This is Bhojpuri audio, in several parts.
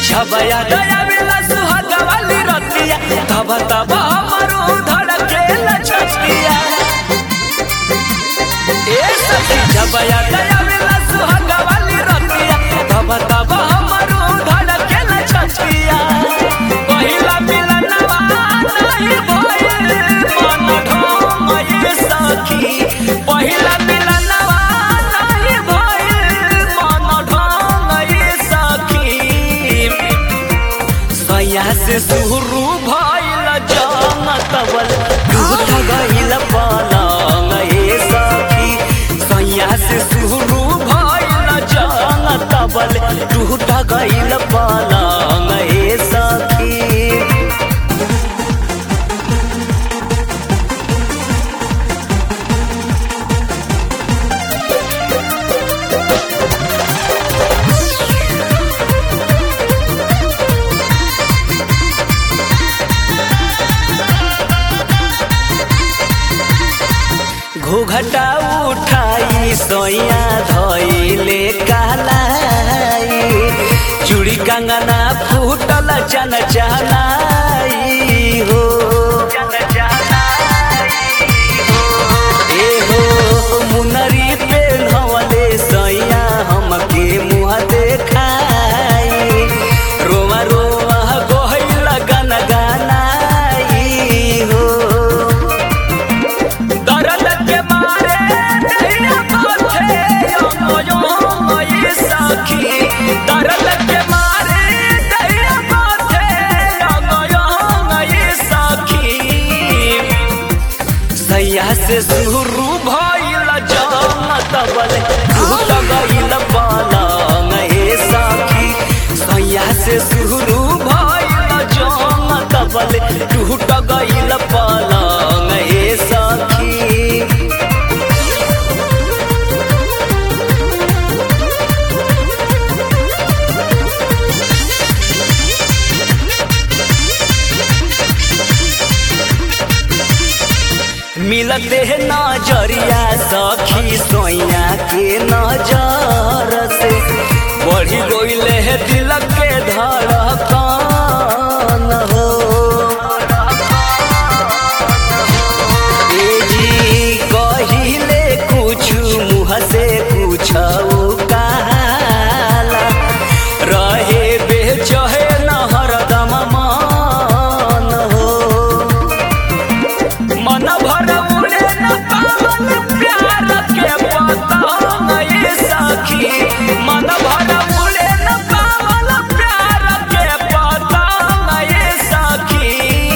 छबया दया मिला सुहाग वाली रतिया तब तब हमरो धड़के लचकिया ए सखी छबया दया मिला सुहाग वाली रतिया तब तब हमरो धड़के लचकिया पहिला मिलनवा नहीं भइल मन ढोंग ये सखी पहिला मिलनवा नहीं भइल मन ढोंग ये सखी सैया से शुरू भइल जंग तबल टूट गइल पलंग ए सखी सैया से शुरू भइल जंग तबल टूट गइल पलंग ए सखी घूघटा उठाई सोया धइले कालाई चूड़ी कंगना फूटल चन चलाई हो ए हो मुनरी पे नवले सैया हमके मुँह देखाई रोमा रोमा गोहिल गन गनाई हो दर्द के मारे नैया बाथे अमयो ये सखी दर्द के मारे नैया बाथे अमयो ये सखी सैया से शुरू भइल जम तबल टूट गइल पलंग हे सखी सैया से शुरू भइल जम तबल टूट गइल पलंग हे सखी मिलते नजरिया सखी सोया के नजर से बढ़ी गइले है दिल के धड़कन हो ए जी कहिले कुछ मुँह से कुछ काला रहे बेचहे न हरदम मन हो मन भर उड़े न पावन प्यार के पतंग ये सखी मन भर उड़े न पावन प्यार के पतंग ये सखी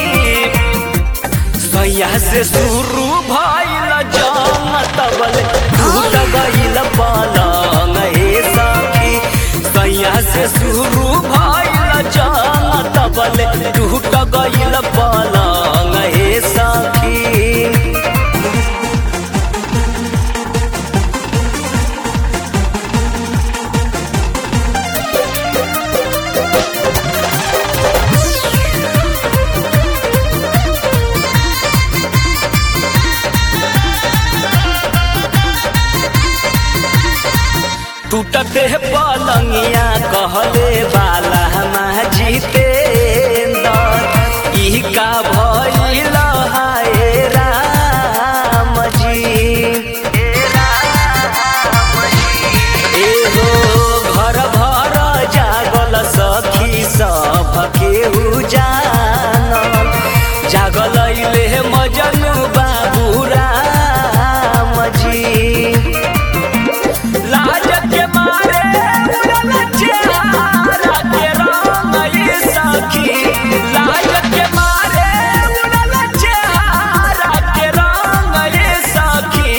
सैया से शुरू भइल जम तबल टूट गइल पलंग हे सखी सैया से शुरू भइल जम तबल टूट गइल पलंग हे सखी टूटते पलंगिया कहले बाला माँ जीतेंदर ई का भइल हाय राम जी एगो घर भर जागल सखी सब केहू जानल जागल अइले मजनू बाबू राम जी लाज के मारे उड़ल चेहरा के रंग ये सखी लाज के मारे उड़ल चेहरा के रंग ये सखी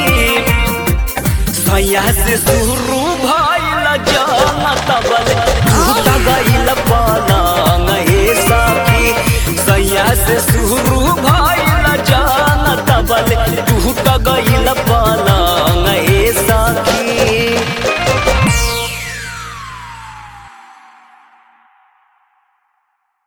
सैया से शुरू भइल जम तबल टूट गइल पलंग हे सखी सैया से शुरू भइल जम तबल टूट गइल